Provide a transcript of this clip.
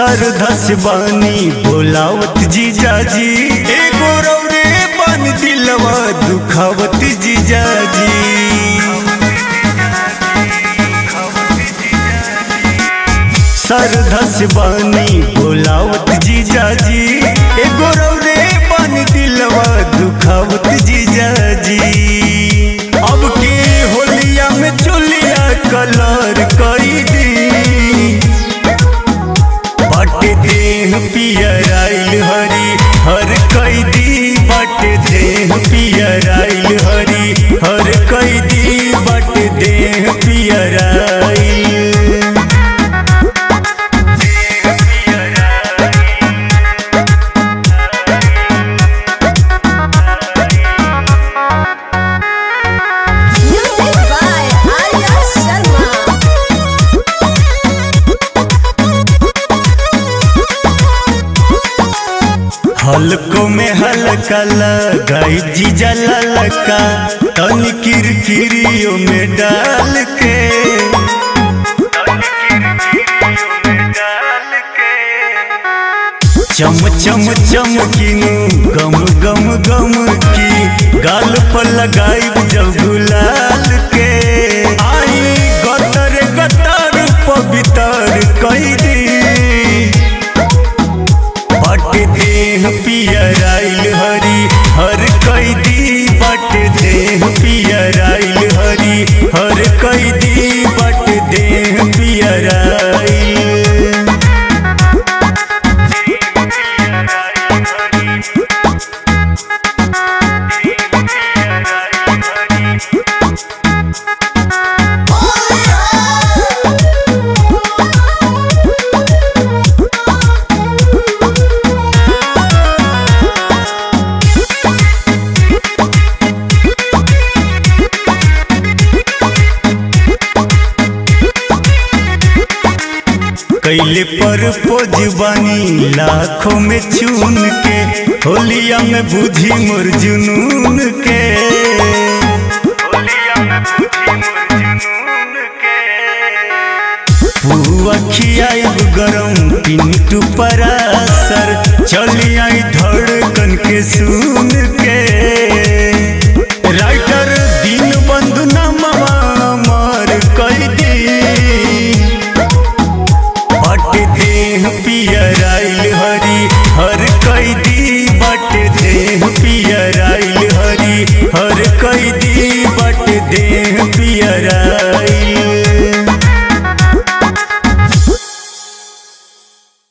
सरधस बानी बोलावत जीजाजी एगो रौरे बन दिलवा दुखावत जीजाजी सरधस बानी बोलावत जीजाजी एगो रौरे बन दिलवा दुखावत जीजाजी अब के होलिया में चुलिया कलर कई दी बट देह पियर आइल हरी हर कैदी बट देह पियर आइल हरी हर कैदी बट देह पियर आइल Music by Arya Sharma. हल्को में हल्का लगाई जीजा ललका तनी किरकिरियों में डाल के चम चम चमकिनु गम गम गम की गाल पर लगाई जब गुलाल के आई गतर गतर पवित्र कैदी बट देह पियर आइल हरी हर कैदी बट देह पियर आइल हरी हर कैदी बट देह पियर आइल कैले पर पोज बानी लाखों में चुन के होलिया में बुझी मोर जुनून के पुआ खियाब गरम पिंटू परासर चली आई धड़कन के सुन के राइटर दिन बंधु नमवा मर कैदी बट देह पियर आइल हरी हर कैदी बट देह पियर आइल हरी हर कैदी बट देह पियर